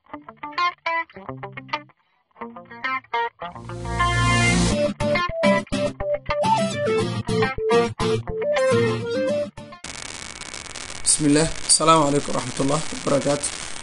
bismillaah asalaamu calaykum waraxmatullah wabarakaatu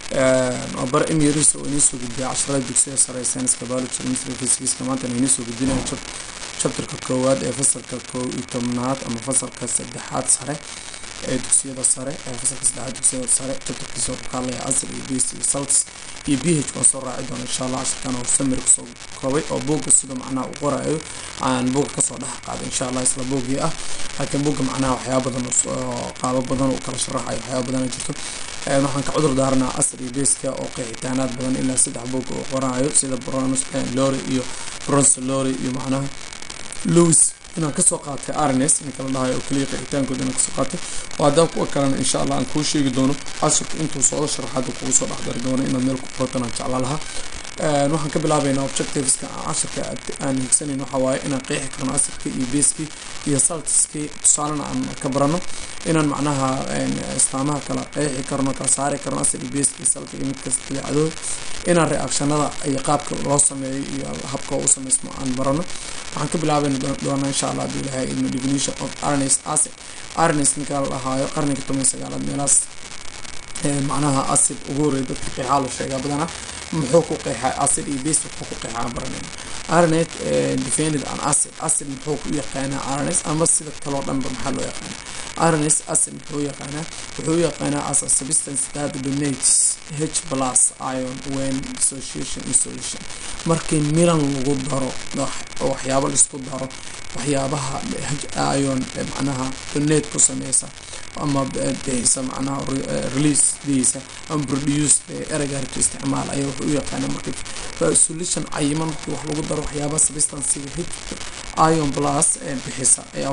waa bar emrs oo inii soo gudbiya casharada dugsiga sare ee sayniska biology chemistry physics maanta inii soo gudbinayo chapterka koowaad ee fasalka kow iyo tobnaad ama fasalka saddexaad sare ee dugsiyada sare ee fasalka saddexaad dugsiyada sare chapterkiisa wuxuu ka hadlaya acid iyo base iyo salts iyo b h waan soo raaci doona insha allah casharkan oo samir kusoo koobay oo buugga sida macnaha uu qorayo aan buugga kasoo dhex qaaday insha allah isla buuggii ah laakiin buugga macnaha waxyaaba badan oo qaabo badan uu kala sharaxayo waxyaaba badan jirto waxaan ka cudur daarnaa asr iyo beska oo qeexitaanaad badan ilaa saddex buug uu qorayo sida bronus lori iyo bronze lori iyo macnaha lewis inaan kasoo qaatay arnes ninka la dhahayo oo keliya qeexitaankooda inaan kasoo qaatay oo haddaan kuwa kalena insha allah aan kuu sheegi doono casharka intuu socdo sharaxaada kugu soo dhexdari doono inaad meel ku qoratan aan jeclaa lahaa waxaan ka bilaabaynaa objectiveska casharka aan higsaneyn waxa waaye inaan qeexi karno asirka iyo beeskii iyo saltiskii tusaalena aan ka barano inaan macnaha istaamaha kala qeexi karno kala saari karno asir iyo beeskii saltiga mid kasta dabeecadooda inaan reactionada iyo qaabka loo sameeyo iyo habka u sameysmo aan barano waxaan ka bilaabayna doonaa insha allah haduu ilahay ilmo definition of arnes acid arnes ninka la dhahaayo qarniga toban sagaalaad meelaas macnaha acid ugu horey dadka qeexaa la sheegaa badanaa muxuu ku qeexaa acid iyo base wuxuu ku qeexaa baranayna arnet defended an acid acid muxuu ku yaqaanaa arnes ama sida kaloo dhanba maxaa loo yaqaanaa arnes acid muxuu yaqaanaa wuxuu yaqaanaa as a substance that donates h plus ion when dissociation in solution markii milan lagu daro oo waxyaabo laisku daro waxyaabaha ion macnaha donate ku sameysa ama bixisa macnaha releasediisa ama produce ereyga harka isticmaal ayaa wuxuu u yaqaana marka solution cayiman markii wax lagu daro waxyaabaha substancega h ion plus bixisa ayaa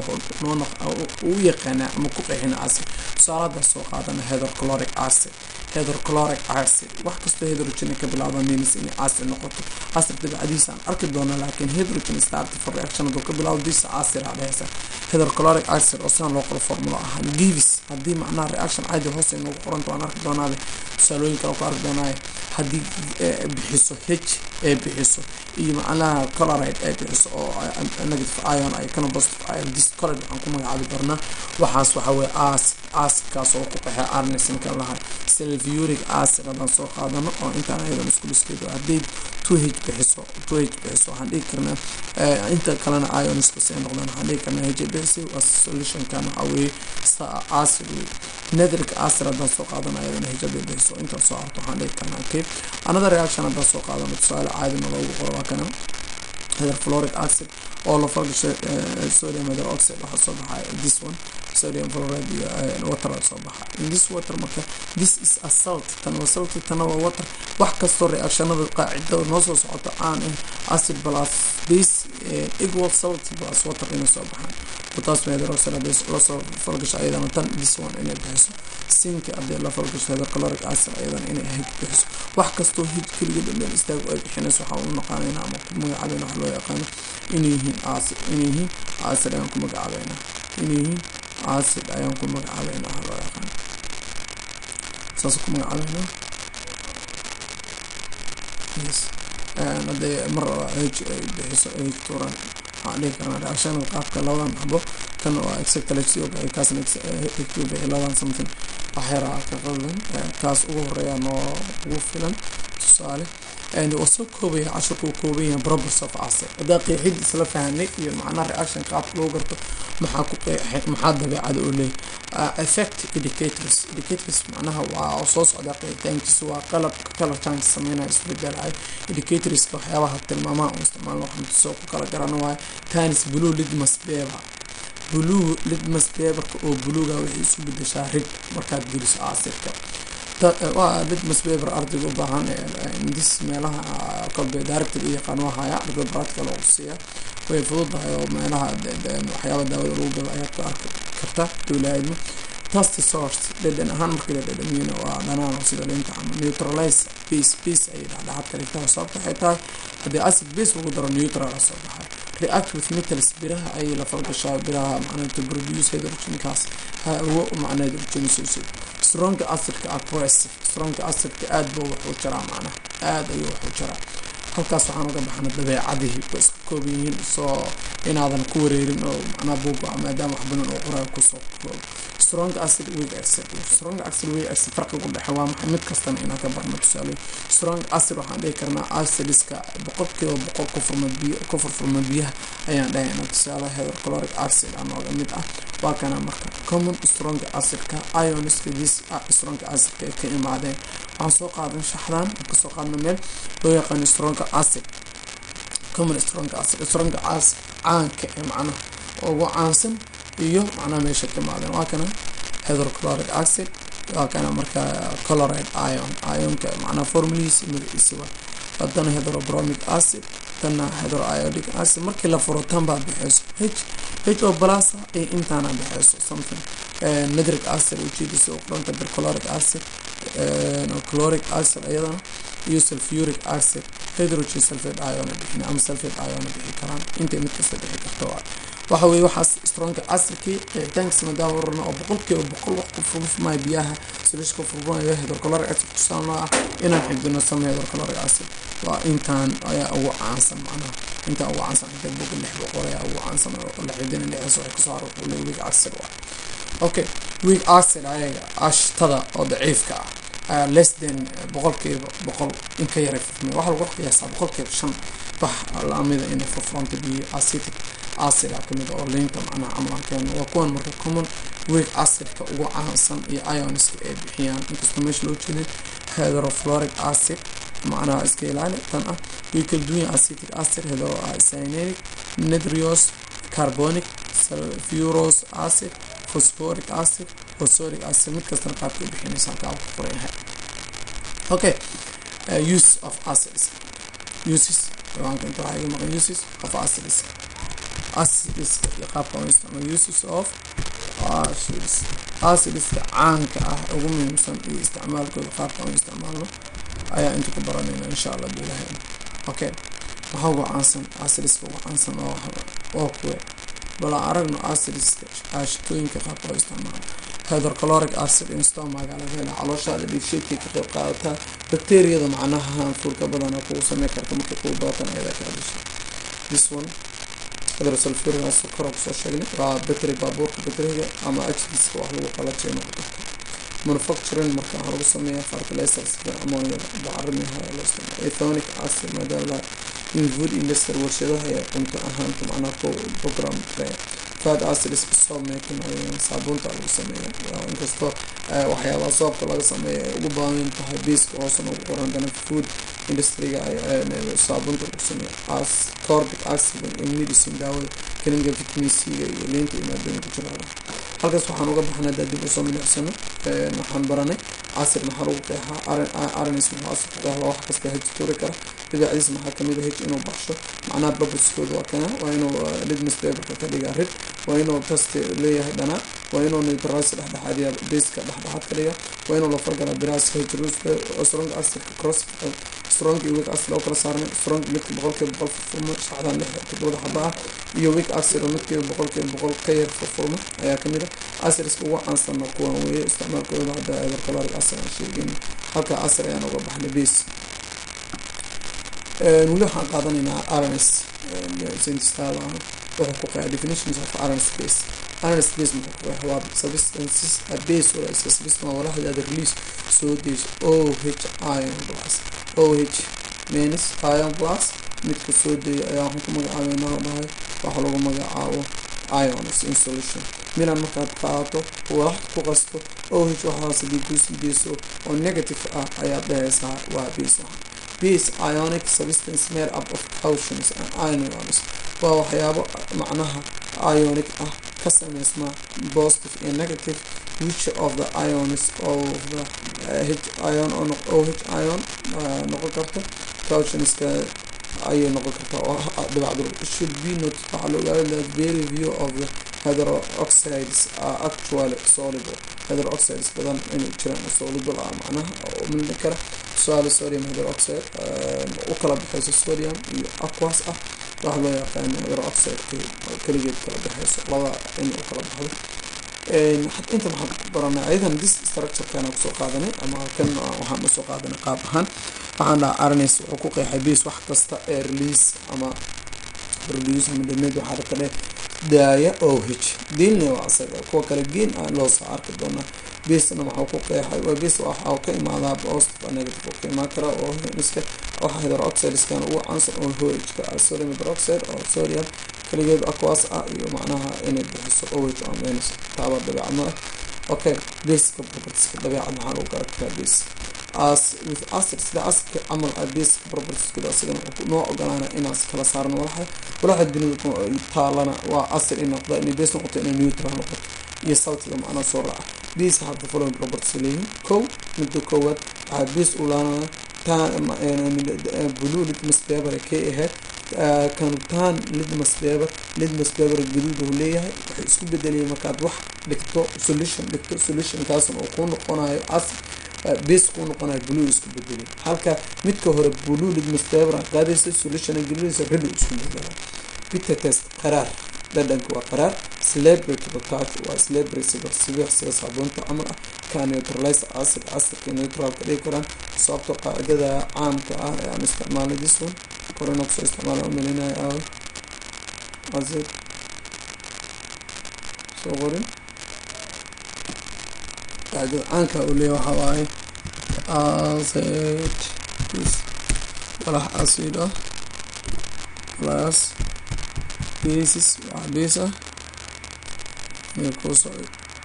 u yaqaanaa ama ku qeexina acid tusaalada soo qaadana hydrochloric acid hydrochloric acid wax kastoo hydrogen ka bilaaba means inay acid noqoto acid dabacadiisa aan arki doono laakiin hydrogen start for reaction haduu ka bilaabo disa acid aa dhehaysa hydrochloric acid oo sidan loo qoro formulo ahaan gives haddii macnaha reaction caadi hoose noogu qoranta waan arki doonaabe tusaalooyin kale ku arki doonaaye haddii bixiso h ee bixiso iyo macnaha coloride ee bixiso oo negative ion ay kana positive ion discoloride waxaan ku magacaabi doonaa waxaas waxa weye acid acidkaas oo ku qeexay arnes ninka lahay sulfuric acid haddaan soo qaadano oo intaan ayadan isku dhiskeedo haddii two h bixiso two h bixiso waxaan dhigi karnaa inta kalena ionskas ay noqdaan waxaan dhigi karnaa h bixisi waa solutionkan waxaa weeye acid wey nitric acid haddaan soo qaadano ayadana h bixiso intaan soo harto waxaan dhigi karnaa okay another reaction haddaan soo qaadano tusaale caadina loogu qoro waa kana hydrofluoric acid oo la falgashay sodium hydroxide waxaa soo baxaya this one sodium fluoride iyo water soo baxa in this water marka this is a salt tan waa salt tana waa water wax kastoo reactionada qaacidada noo soo socoto aan ah acid plus base equal salt plus water inay soo baxaan potassium hydroxide hadday lasoo falgasho ayadana tan this one inay bixiso sinka hadday la falgasho hydrochloric acid ayadana inay hid bixiso wax kastoo hid keliga dhameen istaago ay bixinayso waxaa u naqaanayna ama ku magacaabayna wax loo yaqaano inay yihiin acid inay yihiin acid ayaan ku magacaabayna inay yihiin acid ayaan ku magacaabayna waxa loo yaqaano saas ku magacaabayna yes hadday mar h ay bixiso ay tuuraan waxaan dhihi karnaa reactionada qaabka labadan xabo tan waa exactly oo kaasna higtu bixi labadan something waxyaraa ka qaldan kaas ugu horeeya noo ugu filan tusaale waa soo koobaya cashirka uu kooban yahay probers of acid haddaa qeexid isla fahanay iyo macnaha reaction qaabka loo garto maxaa ku qeexay maxaa dabeecada oo leeyahy effect indicators indicators macnaha waa soo socdaa qeexitaankiisa waa qalabka color change sameynaya isbedelayo indicatorska waxyaabaha tilmaamaha uu isticmaalno waxaan soo ku kala garana waayo tanis blue litmus paper blue litmus paperka oo buluuga waxay isu bedeshaa rig markaad geliso acirka waa litmus paper ardayga u baahan dis meelaha kolbe director iyo yaqaan waa haya ardayda practical oo siiya way fududahay oo meelaha waxyaaba daawada lagu galo ayaad ku arki karta dowlaadmo tast source dhedhan ahaan markii la dhedhamiyana waa dhanaan oo sida linta ama neutralize base base ayay dhexdhexaad ka dhigtaa sababta waxay tahay haddii acid base lagu daro neutral soo baxay react with metals biraha ayay la falgashaa biraha macnaa to produce hydrogenkaas hawo macnaa hydrogen soo strong acidka aggressive strong acidka aad buu wax u jaraa macnaha aad ayuu wax u jaraa halkaas waxaan uga baxna dabeecadihii way isku kooban yihiin soo inaadan ku wareerin oo macnaha buuga maadaama wax badan oo qoraa kusoo koobo strong acid weak acid strong acid weak acid farqiga u dhexe waa maxay mid kastana inaan ka barno tusaale strong acid waxaan dhihi karnaa acidiska boqolkiiba boqol ku furma biyo ku furfurma biyaha ayaan dhahaynaa tusaale hydrochloric acid aa nooga mid ah waa kana marka common strong acidka ioniska this strong acidka ay ka imaadeen waxaan soo qaadan shaxdan kasoo qaadna meel loo yaqaano strong acid common strong acid strong acid caanka ee macnaha ugu caansan iyo macnaha meesha ka imaadeen waa kana hydrochloric acid waa kana marka chloride ion ionka macnaha formuladiisa magaciisa waa haddana hydrobromic acid tanna hydroiodic acid markii la furo tan baa bixeyso h h o plus iyo intaana bixeyso something nitric acid ujeedisa oo qoranta perchloric acid chloric acid ayadana iyo sulfuric acid hydrogen sulfate ion bixin ama sulfate ion bixi karaan intay mid kasta bixi karto waa waxa weye waxaas stronka acidkii tanks maadaama warana oo boqolkiiba boqol wax ku furfurmaya biyaha silish ku furfurmaya hydrochloric acid tusaan loo ah inaan xifdino sama hydrochloric acid waa intaan ayaa ugu caansan macnaha intaan ugu caansan inta boga lix boqol ayaa ugu caansan oo la xifdina lixdaas waxay kasoo harortay weak acid waa okay weak acid ayaga ashtada oo daciifka ah less than boqolkiiba boqol in ka yaray furfurmay waxaa lagu qiyaasaa boqolkiiba shan wax lamida inay furfuranta biyo acidic acid a kamid oo liinta macnaha camalankeena waa kuwan marka common weak acidka ugu caansan iyo ioniska ay bixiyaan inkastoo meesha loo jeedin hydrofloric acid macnaha iska ilaali tan ah way kala duwan yahay acetic acid hydrocyanuric nitrios carbonic sulfurous acid phosphoric acid phosphoric acid mid kastana qaabka u bixinaysa halkaa ku qoran yahay okay uh, use of acids uses ciwaanka inta waxaa iga maqan uses of acids acidiska iyo qaabka u isticmaalo uses of acids acidiska caanka ah ugu muhiimsan iyo isticmaalkooda qaabka u isticmaalno ayaa inta ku baranayna insha allah bilahay okay waxaa ugu caansan acidiska ugu caansan oo oo kuwe bal aragno acidiska aashitooyinka qaabka loo isticmaalo hydrochloric acid instomaga laga hela calooshaada dhiigsheedkay ka qayb qaadataa bakteriyada macnaha hanfuurka badana kugu samey karta markay kugu badatan ayadaa kala dhashay this one hydrosulfuric acid kora kusoo sheegnay waa battery baabuurka batteriga ama ajdiska wax lagu qalajay noqon karta manufacturing marka waxaa lagu sameeyaa fertilizers sida ammoniada bacarimiha loo isticmaalo ethonic acid maadaama in food industry warshadaha ee cunto ahaanta macnaha ku program kale fat acid iska soob making saabuunta lagu sameeya inkastoo waxyaabaha soobka laga sameeya ay ugu baahan tahay biiska hoosan ugu qoran dana food industryga saabuunta lagu sameeya as corbic acid in medicine daawada kaniga vitamin c-ga iyo liinta iyo maadooyinka jirada halkaas waxaan uga baxnay hadaa dib usoo milicsano waxaan baranay acid maxaa lagu qeexaa arns muxuu acid ku qeexaa wax kasta hej turi kara dabeecdiis maxaa kamid a hej inuu baxsho macnaha babuskooda waa kana waa inuu lidmus paperka ka dhigaa rid waa inuu tasti leeyahay dhanaa waa inuu neutralize dhexdhexaadiya baska dhexdhexaad ka dhiga waa inuu la fargala biraas hejruska strong acidka cross strong iyo weak acid oo kala saarnay strong midka boqolkiiba boqol furfurma saxdan lix todobada xaba ah iyo weak acid oo midkiiba boqolkiiba boqol ka yar furfurma ayaa kamid ah acidska ugu caansanna kuwan weeye isticmaalkooda hadda hydrochloric acid aan sheegin halka acid ayaan uga baxnay base weli waxaan qaadanaynaa arns scientistaada ah wuxuu ku qeexa definitions of arns base arns base muxuu ku qeexa waa substances a base wala iska substance waa walaxdaada release soo deyso o h ion plus o h means ion plus midka soo deeya ayaa waxaan ku magacaabeynaa dhahay waxa lagu magacaabo ions in solution milan markaad qaadato walax ku qasto o h waxaas hadii kusii deyso oo negative ah ayaad dhahaysaa waa base ah base ionic substance made up of cautions and ions waa waxyaabo macnaha ionic ah ka sameysma positive iyo negative which of the ions of the uh, h ion o h ion uh, noqon karta cautionska ayay noqon kartaa oo dhibacdur should be not waxaa la ogaada that very few of the hydroxides are actually soluble hydroxides badan inay jiraan soluble ah macnaha oo milmi kara tusaale sodium hydroxide u kala baxayso sodium iyo aquas ah waxa loo yaqaano hydroxide keligeed kala baxayso laba in u kala baxdo inta waxaan ku baranay ayadan dis structurekana kusoo qaadanay ama kan waxaan usoo qaadanay qaab ahaan waxaan dhaha arnes wuxuu ku qeexay base wax kasta ee release ama produce ama dhameed waxaa rabta dhe daaya o h diinna waa isaga kuwa kale geen ah loo soo arki doonaa basena waxaa ku qeexay waa base waxaa ka imaadaa positive negative oo ka imaan kara oo iska waxa hydroxideskan ugu caansan oo hohka ah sodium hydroxide oo sodium kaligeed aquas ah iyo macnaha inay bixiso oh ama minus taaba dabeecadna okay baseka propertieska dabeecad maxaa lagu garan karaa base as with acid sida acidka camal ah baseka propertieskooda asigana wuxuu noo ogolaana inaan kala saarno walaxa walaxa dunida taalana waa acid in noqda inay base noqoto inay neutral noqoto iyo saltiga macnaha soo raaca base have the following properties leeyihin kow midda koowaad waxaa base u laanaya blue litmus paper kay ahayd kanutaan litmus paper litmus paper gaduud uu leeyahay waxay isku bedelayeen markaad wax dhigto solution dhigto solutionkaasna uu kuu noqonayo acid base kuu noqonayo blue isku bedelay halka midka hore blue litmus paper aad qaadaysa solution gelinaysa red isku bedelay bitter test qaraar dhadhanka waa qaraar celebrity touch waa celebrity sibir sibir sida saabuunta camal ah ka neutralize acid acidka neutral ka dhigi karaan sababto qaacidada caamka ah ee aan isticmaalay this one korena kusoo isticmaala umalinaya aaw acid soo qorin qaacidada caanka uu leeyahay waxaa waaye acid walax acid ah plus basis waa base ah inay kuusoo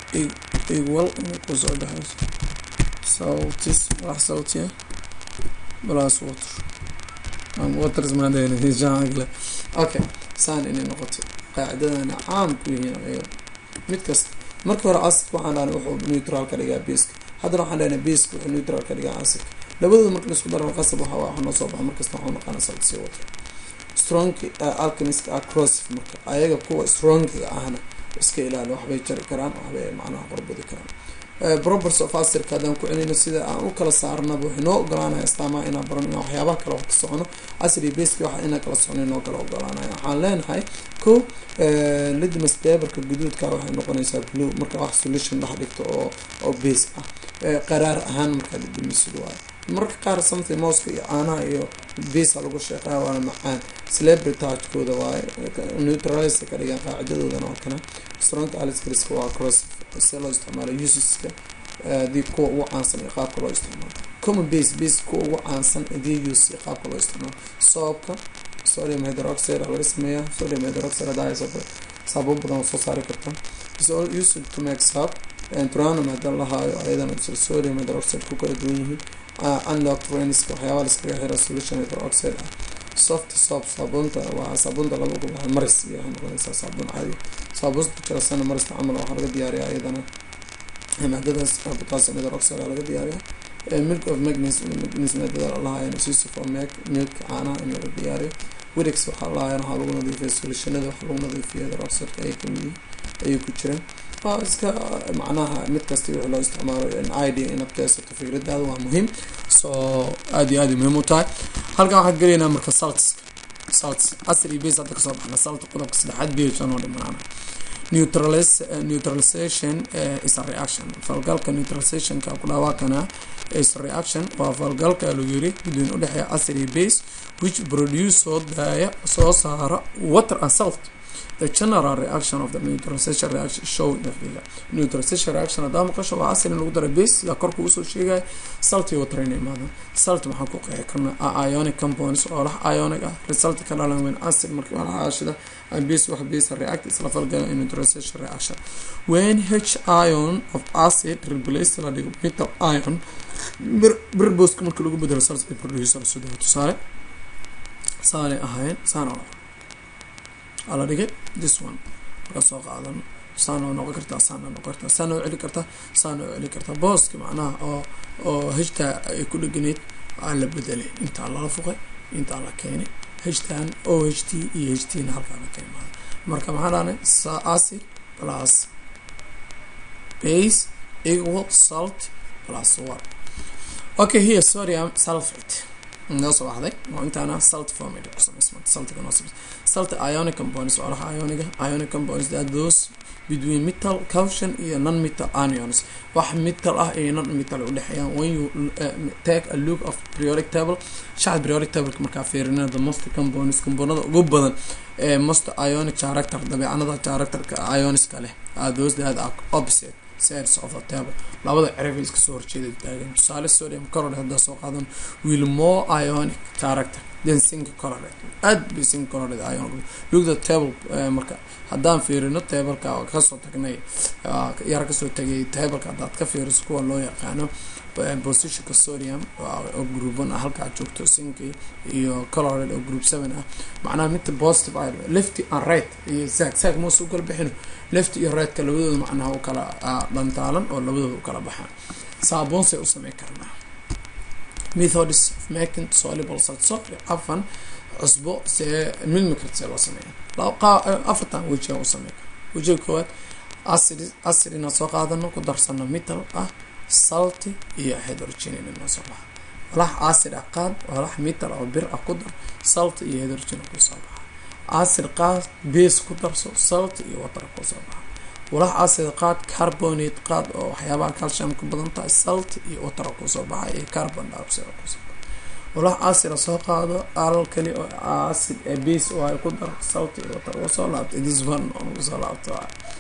equal inay kuusoo dhexeyso sautis wax sauti ah plus water ama waters maadeenjaangle okay saan inay noqoto qaacidadana caam ku yihiin ayaga mid kasta marka hore acidka waxaan dhahnay wuxuu neutral ka dhigaa baska haddana waxaan dhahnay baska wuxuu neutral ka dhigaa acidka labadooda marka laisku daro qasab waxa waxa noo soo baxa markasta waxuu naqaana salti water strong alchemist ah crossif marka ayaga kuwa strongiga ahna iska ilaali waxbay jari karaan waxbay macnaha qorbadi karaan probers of asirka haddaan ku celinayno sida aan u kala saarnaba waxay noo ogolaanaya astaamaha inaan baran inaan waxyaabaha kale wax ka socono asir iyo baski waxa inaan kala socono noo kala ogolaanaya waxaan leenahay ko lidmas paperka guduudka waxay noqonaysaa blue marka wax solution dhex dhigto oo oo base ah qaraar ahaan markaa lidamisid waayo marka qaar something mooska iyo caanaha iyo bisa lagu sheeqaa waana macaan celebritajkooda waaye neutralize ka dhigaan qaacidadoodana waa kana strong aliscriska waa cross se loo isticmaalo useska hadii kuwa ugu caansan iyo qaabka loo isticmaalo common base base kuwa ugu caansan hadii use iyo qaabka loo isticmaalo soobka sodium hydroxide laga sameeyaa sodium hydroxide hadaa haysato saabuun badan soo saari karta is all used to make soap tranum hadda lahaayo ayadana sodium hydroxide ku kala duwan yihiin unlock trainska waxyaabaa laskaga xira solution hydroxide ah soft soap saabuunta waa saabuunta lagu gulaha maris iyo waxay noqonaysaa saabuun caadi saabuunta jirasana marista camal waxaa laga diyaariyaa iyadana maadadaas potassium hydroxide laga diyaariyaa milk of magnus magnus maadada lahaayan sisi for milk milk caanaha in laga diyaariyo wix waxaa lahaayan waxaa lagu nadiifiya solutionada waxaa lagu nadiifiya hydroxideka ayay kamid yihiin ayay ku jiraan waa iska macnaha mid kasta wixii loo isticmaalo idea inaad kaysato fikradaada waa muhiim so aada iyo aada muhiim u tahay halkan waxaan gelaynaa marka salts salts asr iyo base hadda kasoo baxna salt qodobka saddexaad b h anoo dhimanaana neutralis neutralization is a reaction falgalka neutralizationka ku dhawaaqana is a reaction waa falgalka lagu yiri gudoon udhexeeya asr iyo base which produce soo daaya soo saara water and salt the general reaction of the neutralization reaction show in the figure neutralization reaction hadaa maqasho waa acid in lagu dara base sida korka usoo sheegaya salt iyo water inay imaadaan salt maxaan ku qeexi karnaa ionic compounds oo lah ionic ah result ka dhalan weyn acid markii waa aashida and base wax base react isla falgala in neutralization reaction when h ion of acid replace la dhigo metal ion bir booska marka lagu bedelo salt ay producer sida tusaale saale ahayn saana ala dhigay this one markaa soo qaadan saana noqon kartaa saana noqon kartaa saana oo celi kartaa saana oo celi kartaa booska macnaha oo oo heshtaa ay ku dheganayd waa la bedelay intaa lala fuqay intaa la keenay heshtan o h t iyo h t na halkaa la ka imaada marka maxaa dhahnay acid plus base equal salt plus water okay here sodium sulfate noo soo baxday oo intaana salt formid ku samaysmanta saltiga noo samays salt ionic compounds waa laha ioniga ionic compounds that those between metal caution iyo non metal anions wax metal ah iyo non metal udhexeeyaan when you uh, take a look of periodic table shaxda periodic tableka markaa fiirina the most compounds compoundada ugu badan ee most ionic character dabeecanada characterka ioniska leh are those that are opposite sides of the table labada cerif iska soo horjeeda taagan tusaale sodium chloride haddaa soo qaadan will more ionic character than zinc chloride aad bay zinc chloride ion look the table marka haddaan fiirino tableka kasoo tagnay yar kasoo tagay tableka haddaad ka fiiriso kuwa loo yaqaano positionka sodium oo group one ah halkaa joogto zinc iyo chloride oo group seven ah macnaha midta positive ah lefty and right iyo zag zag moos u kala bixino left iyo rightka labadooda macnaha u kala dhantaalan oo labadooda u kala baxaan saaboonsay u samey karnaa methods of making soluble salt so afan cusbo see milmikart see loo sameeya afartan weji u samey kara wejiga koowaad acid acid inaan soo qaadano ku darsano metal ah salty iyo hydrogen inoo soo baxa walax acid ah qaad walax metal oo bir ah ku dar salty iyo hydrogen kusoo baxa acid qaad base ku darso salt iyo water kusoo baxa walax acid qaad carbonate qaad oo waxyaabaha calcium ku badan tahay salt iyo water kusoo baxa iyo carbon dioxide kusoo baxa walax acid soo qaado alkali oo acid base oo ay ku dar salt iyo water kusoo laabto this one on kusoo laabto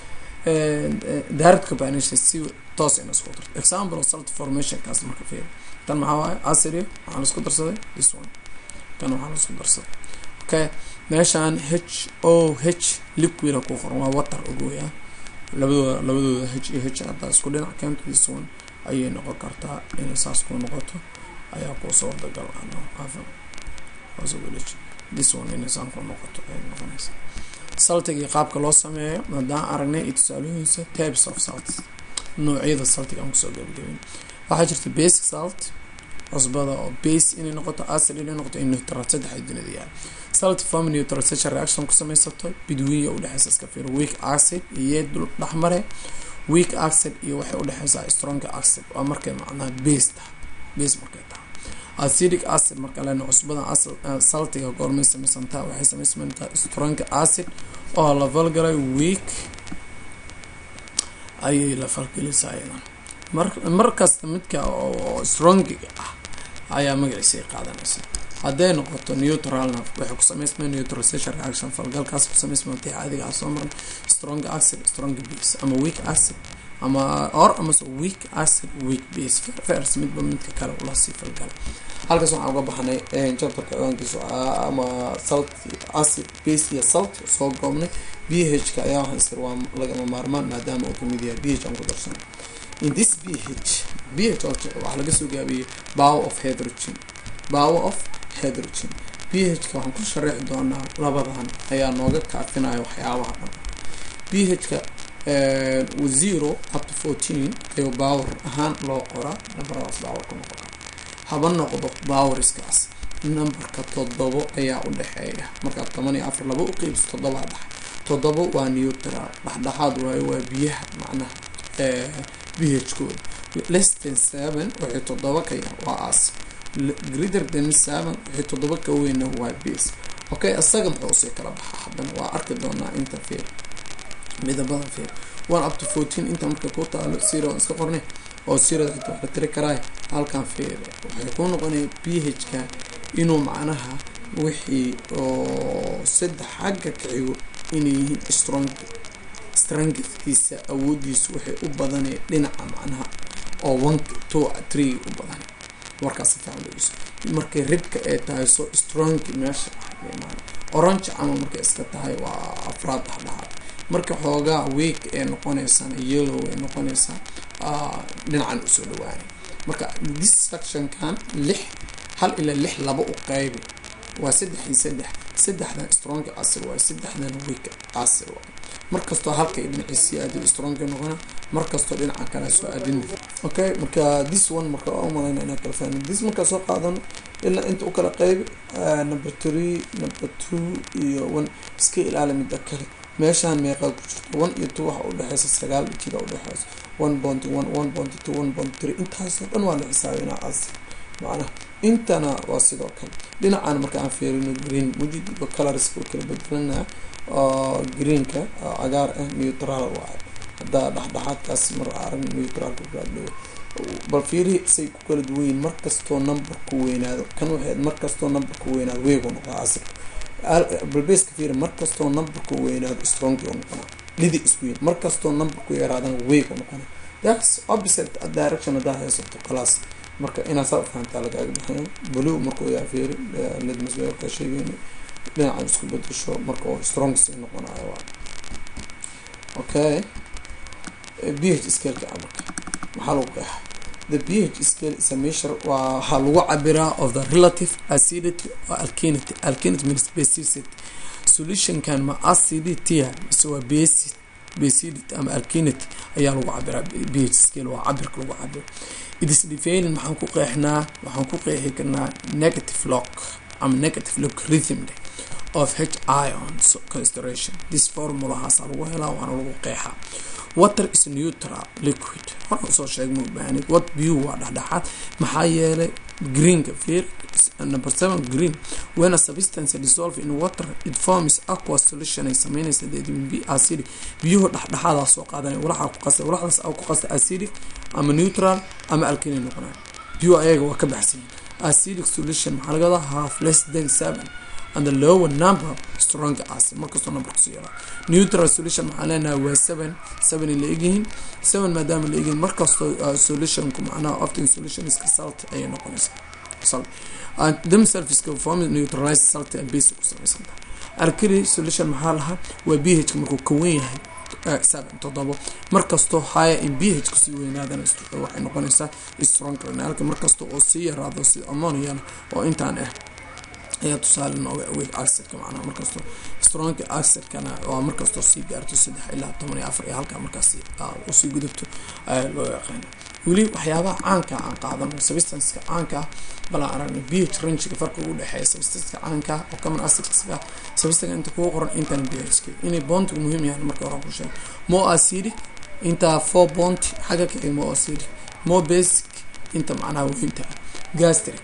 direct combination si toos in isku darto example of salt formation kaas marka fiir tan maxaa waaye acid waxaa laisku darsaday this one kan waxaa laisku darsaday okay meeshaan h o h liquida ku qoran waa water ogoya labadooda labadooda h iyo h haddaa isku dhinac keento this one ayay noqon kartaa inay saas ku noqoto ayaa kuusoo wadagal afan this one inay saan ku noqoto ay noqonaysa saltiga qaabka loo sameeyo haddaan aragnay iyo tusaalooyinsa types of salt noocyada saltiga aan kusoo gabagabin waxaa jirta basic salt cusbada oo base inay noqoto acid inay noqoto in neutral saddex dunida yahay salt form neutralization reaction ku samaysato bidwiinya udhexeysa iska fiir weak acid iyo dul dhexmare weak acid iyo waxay udhexeysaa strong acid waa markay macnaha base tahay base markay tahay acidic acid marka lena cusbada saltiga goormay samaysantaa waxay samaysantaa strong acid oo la falgalay weak ayay la falgelaysaa iyadan mar markasta midka oo strongiga ah ayaa magaciisay qaadanaysa hadday noqoto neutralna waxay ku sameysmaa neutralization reaction falgalkaas ku sameysmaantay caadiga ah soo maran strong acid strong base ama weak acid ama or amase weak acid weak base fers midba midka kale ula sii falgala halkaas waxaan uga baxnay chapterka ogaankiisu ama salt acid base iyo salt soo goobnay b h ka ayaa waxaan istir waa lagama maarmaan maadaama uu kamid yahay b h aan ku darsanay in this b h b h waxaa laga soo gaabiyey power of hydrogen power of hydrogen b h ka waxaan ku sharaxi doonaa labadan ayaa nooga kaafinaya waxyaabaha dhan b h ka zero up to fourteen ayuu power ahaan loo qoraa numberadaas power ku noqon kara haba noqdo powerskaas numberka toddobo ayaa u dhexeeya markaad toban iyo afar laba u qeybis toddobaa dhex toddobo waa neutral dhexdhexaad waayo waa biyaha macnaha b h kooda less than seven waxay toddoba ka yar waa as greater than seven waxay toddoba ka weyna waa base okay isaga muxuu usii kala baxaa haddana waa arki doonaa inta fiir midabada fiir one up to fourteen inta marka ku taalo zero iska qornay oo zerada xitaa wax la tiri karaay halkan fiir waxay ku noqonaya b h ka inuu macnaha wixii oo saddex xagga kacigo inay yihiin strong strengthkiisa awoodiisu waxay u badanay dhinaca macnaha oo one two three u badan warkaas si fiican dhegeyso markay ribka ay tahay so strong meesha orange camal markay iska tahay waa afraad dhexdhexaad marka xoogaa week ee noqoneysaan yellow ay noqoneysaa dhinacan usoo dhawaanay marka this sectionkan lix hal ilaa lix laba u qaybi waa saddex iyo saddex saddexdan strong acid waaye saddexdan weak acid waaye markastoo halka dhinaciisi aadin strong noqona markastoo dhinaca kale soo aadin okay marka this one marka waa umalayna inaa kala fahmin this markaa soo qaadano ilaa inta u kala qaybi number three number two iyo one iska ilaali midda kale meeshaan meeqaa ku jirto one iyo two waxa udhexeysa sagaal jira udhexeysa one point one one point two one point three intaasoo dhan waa la xisaabinaa acid macnaha intana waa sidoo kale dhinacaan marka aan fiirino green mujid colorska kala bedelanaa oo greenka cagaar ah neutral waayo haddaa dhexdhexaadkaas mar arag neutralka kudhow bal fiiri say ku kala duwanyiin markastoo numberku weynaado kan waxay markastoo numberku weynaado weegu noqdaa asirka balbeska fiiri markastoo numberku weynaado strongi u noqonaa lidi isku yihin markastoo numberku yaraadana weegu noqona that's opposite direction haddaa haysato class marka inaa saa fahantaa lagaaga baxayo blue markuu yaa fiiri lidmasbeerka sheegeyna dhinacan isku bedesho marka oo strong sii noqonayo waa okay ph scaleka marka maxaa lagu qeexa the ph scale is a measure waa waxaa lagu cabiraa of the relative acidity or alkalinity alkalinity means basicity solutionkan ma acidity mise waa basic bacidity ama alkalinity ayaa lagu cabiraa ph scale waa cabirka lagu cabiro it is defining maxaan ku qeexnaa waxaan ku qeexi karnaa negative lock ama negative logarithm of h ions concentration this formulahaasa lagu helaa waana lagu qeexaa water is neutral liquid hor usoo sheegma ubaahneed wat biyu waa dhexdhexaad maxaa yeelay greenka feer number seven green when a substance dissolve in water it forms aqua solution ay sameynaysa vitamin b acidic biyuhu dhexdhexaadaa soo qaadanaya walaxaa ku qasta walaxdaas aa ku qasta acidic ama neutral ama alkali noqonaya biyuhu ayaga waa ka baxsan acidic solution maxaa laga wadaa half less than seven and the lower number strong acid markastoo numberkasu yaraa neutral solution maxaan leenahay waa seven seven la egyihiin seven maadaama la egyihiin markastoo solutionku macnaha often solution iska salt ayay noqonaysaa salt and themselves iska form neutralize salt and base ku samaysan tahay alkali solution maxaa lahaa waa b h markuu ka wen yahay seven todobo markastoo higher in b h kusii weynaadana waxay noqonaysaa strong renalka markasta oo sii yaraado sida ammoniana oo intaan ah ayaa tusaale nooga aweg acidka macnaha markastoo stronka acidkana waa markastoo sii gaarto saddex ilaa toban iyo afar iyo halkaa markaas usii gudubto ayaa loo yaqaana weli waxyaabaha caanka aan qaadano substanceka caanka balaan aragna b h rangiga farqiga udhexeeya substanceka caanka oo common acidska substanka inta kugu qoran intana b h inay bontiga muhiim yahan marka hore ku sheeg mo acidic inta four bont xagga kaxig mo acidic mo basic inta macnaha weynta gastric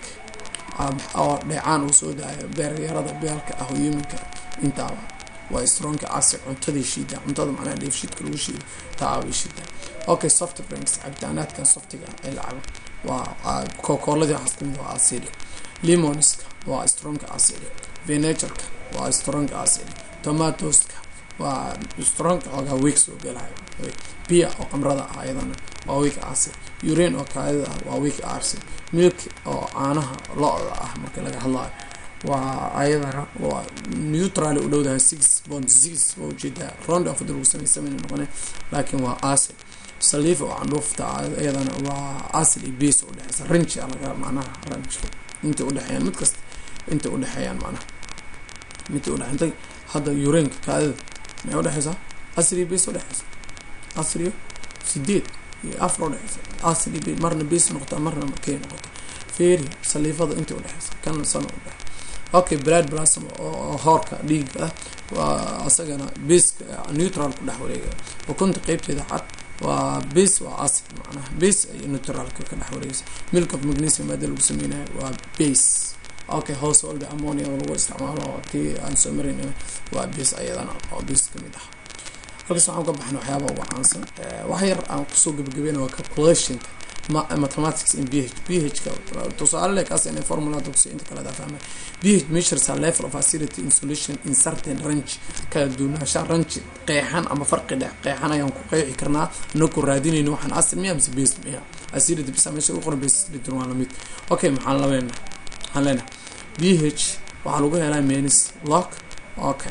oo dheecaan uu soo daayo beeryarada beelka ah huminka intaaba waa stronka acid cuntadii shiida cuntada macnaha dheefshiidka lagu shiido taabay shiida okay soft drinks cabitaanaadkan softiga ee la cabo waa kokooladii waxaas kamid waa acidic limonska waa stronka acidic vinegarka waa stronka acidic tomatoska waa stronka xoogaa week soo galayo bia oo qamrada ah ayadana waa week acid urine oo kaadida ah waa week acid milk oo caanaha lo-da ah marka laga hadlayo waa ayadana waa neutral u dhowdahay six bond six waa ujeedaa round of lagu sameysameyna noqone laakiin waa acid saliif oo candhuufta iyadana waa acid iyo base udhexeysa range laga macnaha range inta udhexeeyaan mid kasta inta udhexeeyaan macnaha inta udhexeentay hadda urinka kaadida maxay udhexeysaa acid iyo base udhexeysa acid iyo sideed iyo afar udhexeysa acid iyo marna base noqota marna kay noqota feeri saliifada inta udhexeysa kana sana udhexe okay blood plasm oo hoorka dhiiga ah waa asagana baska neutral ku dhex wareega ukunta qeybteeda cad waa base waa acid macnaha base iyo neutralka ka dhex wareegaysa milk of magnesium maada lagu sameynayo waa base okay household ammonia oo lagu isticmaalo tii aan soo marin waa base ayadana oo base kamid ah halkaas waxaan ka baxna waxyaaba ugu caansan wax yar aan kusoo gabagabeyna waa calculationka mathematics in ph ph-ka tusaale le kaas inay formula dugsi inta kale fahmay ph measures a level of acidity in solution in certain range kala duwanaansha range qeexan ama farqi dhex qeexan ayaan ku qeexi karnaa inaku raadinayno waxaan acid miya mise base miya acidity bisa meesha ugu qoran base acidity waa lamid okay maxaan labeena maxaan leenahay ph waxaa lagu helaa menis lock okay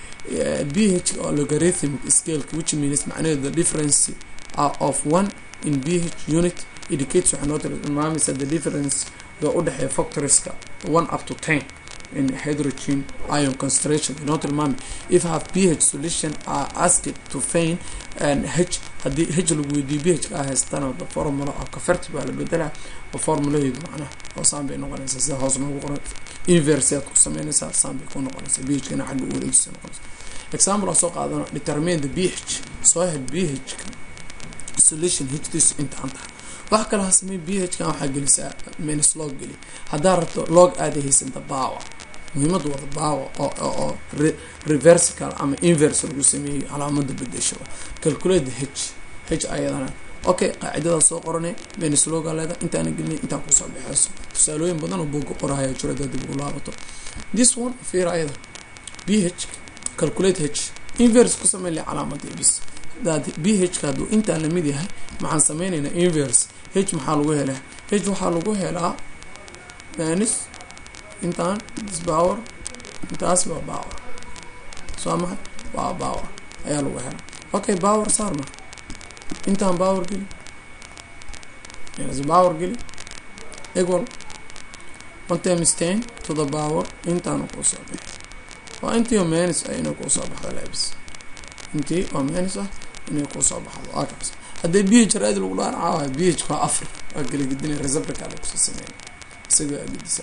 ph oo logarithm scale which means macnaheedu the difference of one in ph unit indicates waxay noo tilmaamaysaa the difference ga u dhexeeya factorieska one up to ten in hydrogen ion concentration inoo tilmaamay if have ph solution are asked to feign and h haddii h lagu weydiiyo ph ka haystana the formula oo kaferti baa la bedelaa oo formulaheedu macnaha oo saan bay noqonaysaa sida hoos noogu qoran inverse aad ku sameynaysaa saan bay ku noqonaysaa ph kana xagga u wareegisa noqonaysa example aan soo qaadano determine the ph soo hel ph ka solution hdiisu intaan tahay wax kale ha samey b h kan waxaa gelisaa minus log geli haddaa rabto log aada haysanta bawa muhiimadu wada bawa oo reversical ama inverse lagu sameeyey calaamada bedesho calculate h h ayadana okay qaacidada soo qorane minus loga leeda intaana gelinay intaa kusoo baxeyso tusaalooyin badan oo buuga qorahaya jiro hadaa dib ugu laabato this one fiir ayada b h calculate h inverse ku samey le calaamadii bis hadaad b h ka hadduu intaan lamid yahay maxaan sameyneynaa inverse h maxaa lagu helaa h waxaa lagu helaa minus intaan this power intaas waa power soo maxay waa power ayaa lagu helaa okay power saar marka intaan power geli minus power geli equal one times ten to the power intaana kuu soo bixi waa intii oo minus ah inay kuu soo baxdo lebs intii oo minus ah inay kuu soo baxdo waa kaas haddii b h raadi lagu dhaaraca waay b h waa afar waa geligedinay receptorka la kusoo sameeya isaga agidisa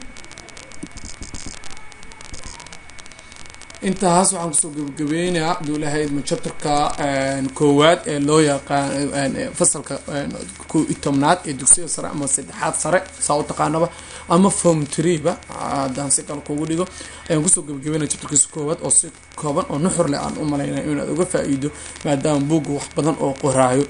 intaas waxaan kusoo gabagabeynayaa haduu lahayd ma chapterka koowaad ee loo yaqaan fasalka ko iyo tobnaad ee dugsiga sare ama saddexaad sare saa u taqaanaba ama form treeba haddaan si kale kugu dhigo ayaan kusoo gabagabeynaya chapterkiisa koowaad oo si kooban oo nuxur leh aan u malaynaya inaad uga faa-iido maadaama buugga wax badan oo qoraayo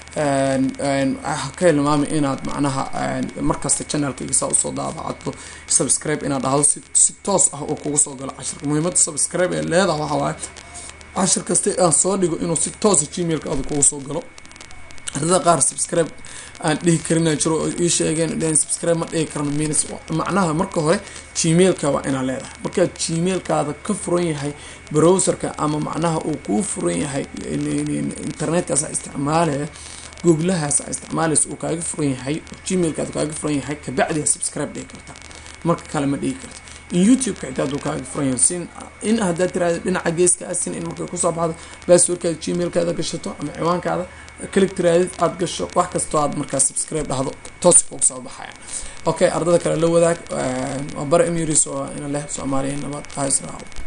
ka hilmaamay inaad macnaha markasta channelkayga saa usoo daabacadto subscribe inaad dhahdo si si toos ah oo kugu soo galo cashirka muhiimada subscribe ee leedaha waxa waaye cashir kasta aan soo dhigo inuu si toosa gmailka ada kugu soo galo ardada qaar subscribe aan dhihi karina jiro oo ii sheegeen dhn subscribe ma dhihi karno minus macnaha marka hore gmailka waa inaad leedahay markaad gmailkaada ka furan yahay browserka ama macnaha uu kuu furan yahay internetkaasa isticmaalaya googlahaas a isticmaalaysa uu kaaga furan yahay gmailkaada kaaga furan yahay kabacdia subscribe dhihi karta marka kale ma dhihi karta in youtube-ka xitaa aduu kaaga furan yahay sin in haddaad tiraada dhinaca geeska asin in markay kusoo baxdo basswordkaada gmailkaada gashato ama ciwaankaada kalik tiraadid aada gasho wax kastoo aad markaa subscribe dhahdo toos kugu soo baxaya okay ardada kale la wadaag waa bara emiris oo ina leh soomaaliya nabad ha israaco